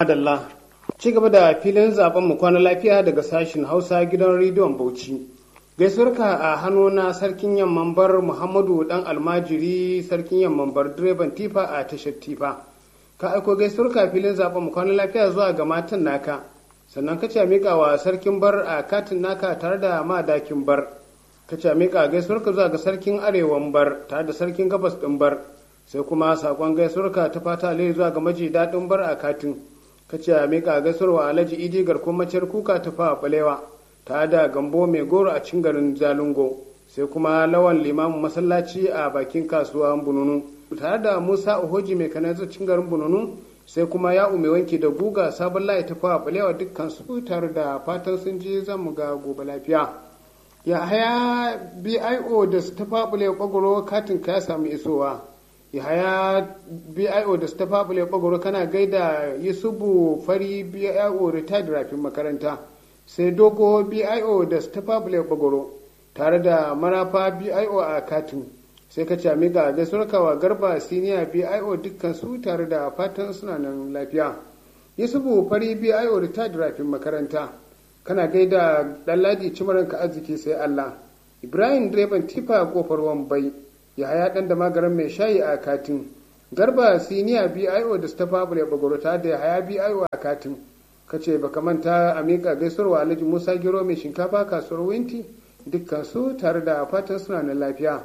Adalla, ci gaba da filin zaben mu kwana lafiya daga sashin Hausa gidan rediyon Bauchi. Gaisuwarka a hannu na sarkin yamman bar Muhammadu dan almajiri sarkin yamman bar direban tifa a tashar tifa. Ka aiko gaisuwarka filin zaben mu kwana lafiya zuwa ga matan naka. Sannan ka ce mika wa sarkin bar a katin naka tare da madakin bar. Ka ce mika gaisuwarka zuwa ga sarkin arewan bar tare da sarkin gabas din bar. Sai kuma sakon gaisuwarka ta fata alheri zuwa ga maji daɗin bar a katin. ka ce a miƙa gaisuwa alhaji idi garkon maciyar kuka ta fa balewa ta da gambo mai goro a cikin garin zalungo sai kuma lawan limamin masallaci a bakin kasuwa bununu tare da musa ohoji mai kanazar cikin garin bununu sai kuma ya ume wanki da guga sabon layi ta fa balewa dukkan su tare da fatan sun je zan mu ga gobe lafiya ya haya bio da su ta fa balewa kwagwaro katin ka ya samu isowa yahaya bio da ta fabule bagoro kana gaida yusufu fari bio retired rafin makaranta sai dogo bio da ta fabule bagoro tare da marafa bio a katin sai ka cami ga gasurkawa garba siniya bio dukkan su tare da fatan suna nan lafiya yusufu fari bio retired rafin makaranta kana gaida ɗanladi cimaranka arziki sai allah ibrahim direban tifa kofar wambai yahaya dan da magaran mai shayi a katin garba siniya bio da stafa bule bagorota da yahaya bio a katin kace baka manta a miƙa gaisuwarwa alhaji musa giro mai shinkafa kasuwar winti dukkan su tare da fatan suna na lafiya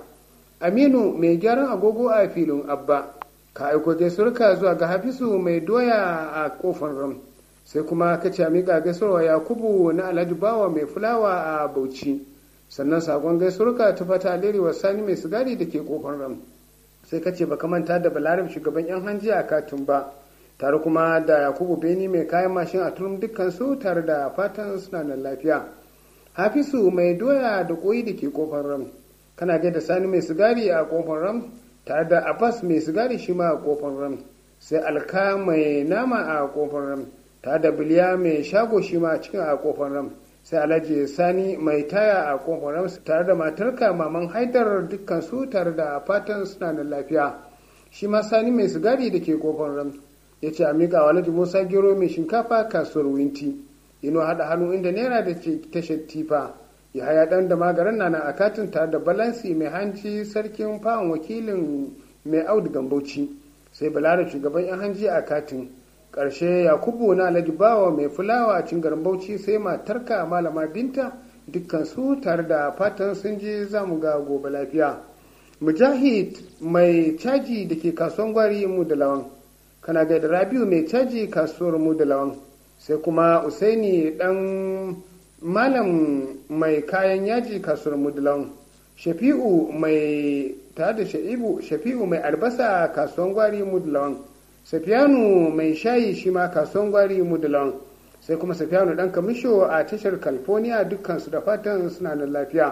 aminu mai gyaran agogo a filin abba ka aiko gaisuwarka zuwa ga hafisu mai doya a kofar ram sai kuma kace a miƙa gaisuwarwa yakubu na alhaji bawa mai fulawa a bauchi sannan sakon gaisuwarka ta fata alheri wa sani mai sigari da ke kofar ram sai kace baka manta da balarab shugaban yan hanji a katin ba tare kuma da yakubu beni mai kayan mashin a turum dukkan su tare da fatan suna nan lafiya hafisu mai doya da koyi da ke kofar ram kana ga da sani mai sigari a kofar ram tare da abbas mai sigari shi ma a kofar ram sai alka mai nama a kofar ram tare da biliya mai shago shi ma cikin a kofar ram sai alhaji sani mai taya a kofar ramsu tare da matarka maman haidar dukkan su tare da fatan suna da lafiya shi ma sani mai sigari da ke kofar ram ya ce a miƙa wa alhaji musa gero mai shinkafa kasuwar winti ino haɗa hannu inda naira da ke tashar tifa ya haya ɗan da magaran na a katin tare da balansi mai hanji sarkin fa'an wakilin mai audu gambauci sai balara shugaban yan hanji a katin ƙarshe yakubu na alhaji bawa mai fulawa a cin garin bauchi sai matarka malama binta dukkan su tare da fatan sun je za mu ga gobe lafiya mujahid mai caji da ke kasuwan gwari mu da lawan kana ga da rabiu mai caji kasuwar mu da lawan sai kuma usaini dan malam mai kayan yaji kasuwar mu da lawan shafi'u mai tare da shafi'u mai albasa kasuwan gwari mu da lawan safiyanu mai shayi shi ma kasuwan gwari mudulon sai kuma safiyanu dan kamisho a tashar california dukkansu da fatan suna nan lafiya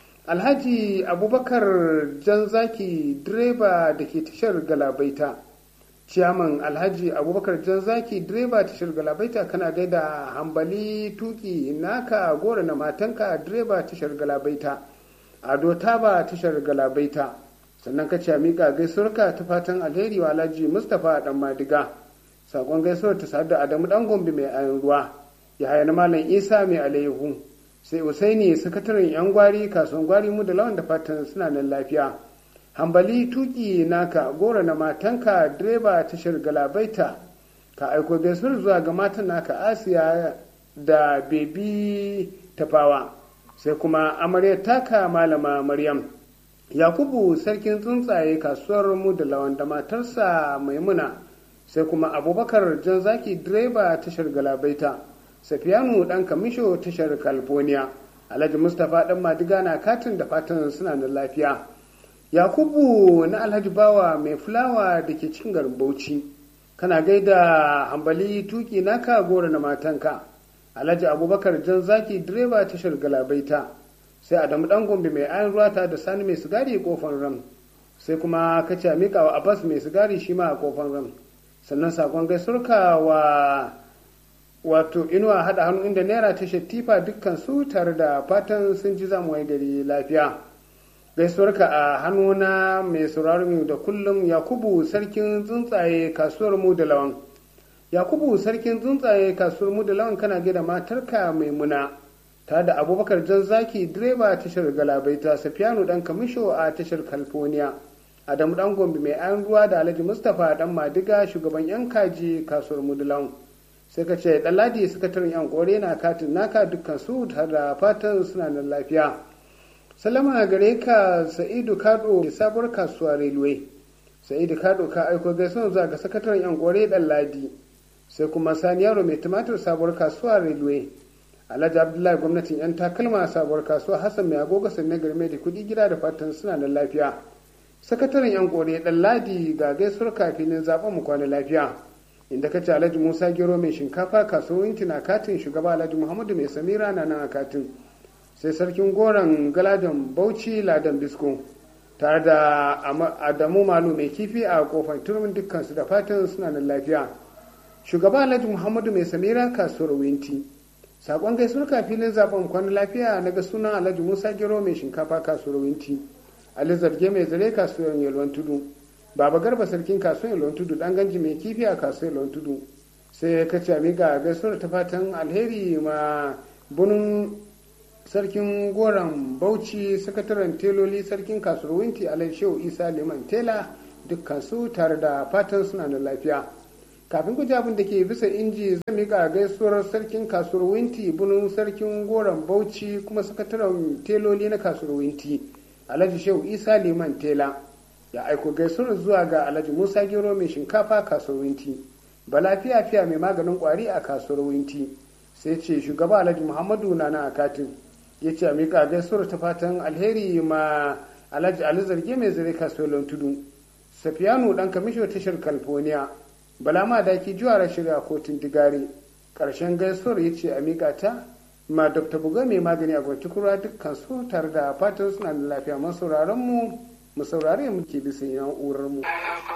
alhaji abubakar janzaki direba da ke tashar galabaita ciyaman alhaji abubakar janzaki direba tashar galabaita kana gaida hambali tuki naka gora na matanka direba tashar galabaita ado taba tashar galabaita sannan ka ce miƙa gaisuwarka ta fatan alheri wa alhaji mustapha dan madiga sakon gaisuwar ta sadu da adamu dan gombe mai ayan ruwa ya haya na malam isa mai alayyahu sai usaini sakataren yan gwari kasuwan gwari mu da lawan da fatan suna nan lafiya hambali tuki naka gora na matanka direba tashar galabaita ka aiko gaisuwar zuwa ga matan naka asiya da bebi tafawa sai kuma amaryar taka malama maryam yakubu sarkin tsuntsaye kasuwar mu da lawan da matarsa maimuna sai kuma abubakar jan zaki direba tashar galabaita safiyanu dan kamisho tashar california alhaji mustapha dan madiga na katin da fatan suna da lafiya yakubu na alhaji bawa mai fulawa da ke cikin garin bauchi kana gaida hambali tuki naka gora na matanka alhaji abubakar jan zaki direba tashar galabaita sai adamu dan gombe mai ayan ruwata da sani mai sigari kofar ram sai kuma kace mika wa abbas mai sigari shi ma a kofar ram sannan sakon gaisurka wa wato inuwa hada hannu inda naira ta shattifa dukkan su tare da fatan sun ji zamu wai gari lafiya gaisuwarka a hannuna mai sauraron da kullum yakubu sarkin tsuntsaye kasuwar mu da lawan yakubu sarkin tsuntsaye kasuwar mu da lawan kana gida matarka maimuna ta da abubakar jan zaki direba tashar galabaita safiyanu dan kamisho a tashar california adamu dan gombe mai ayan ruwa da alhaji mustapha dan madiga shugaban yan kaji kasuwar mu da lawan sai ka ce ɗanladi sakataren yan kore na katin naka dukkan su tare da fatan suna nan lafiya salama gare ka sa'idu kado da sabuwar kasuwa railway sa'idu kado ka aiko gaisuwa zuwa ga sakataren yan kore ɗanladi sai kuma sani yaro mai tumatir sabuwar kasuwa railway alhaji abdullahi gwamnatin yan takalma sabuwar kasuwa hassan mai agogo sannan garme da kuɗi gida da fatan suna nan lafiya sakataren yan kore ɗanladi ga gaisuwar kafin zaɓen mu kwana lafiya inda kace alhaji musa gero mai shinkafa kasuwanci na katin shugaba alhaji muhammadu mai samira na nan a katin sai sarkin goron galadan bauchi ladan bisko tare da adamu malu mai kifi a kofar turmin dukkansu da fatan suna nan lafiya shugaba alhaji muhammadu mai samira kasuwar winti sakon gaisuwar kafilin zaben kwana lafiya na ga sunan alhaji musa gero mai shinkafa kasuwar winti ali zarge mai zare kasuwar yalwan tudu baba garba sarkin kasuwar ilon tudu dan ganji mai kifi a kasuwar ilon tudu sai ya kace amiga gaisuwar ta fatan alheri ma bunun sarkin goron bauchi sakataren teloli sarkin kasuwar winti alai shehu isa liman tela dukkan su tare da fatan suna da lafiya kafin ku abin da ke bisa inji zai miƙa gaisuwar sarkin kasuwar winti bunun sarkin goron bauchi kuma sakataren teloli na kasuwar winti alhaji shehu isa liman tela ya aiko gaisuwar zuwa ga alhaji musa gero mai shinkafa kasuwar winti bala fiya fiya mai maganin kwari a kasuwar winti sai ce shugaba alhaji muhammadu na na akatin ya ce a miƙa gaisuwar ta fatan alheri ma alhaji ali zarge mai zare kasuwar tudu safiyanu dan kamisho tashar california bala ma daki juwara shirya kotun digare ƙarshen gaisuwar ya ce a miƙa ta ma dr buga mai magani a gwantukura dukkan su tare da fatan suna da lafiya masu mu mu saurare muke bisa na'urar mu.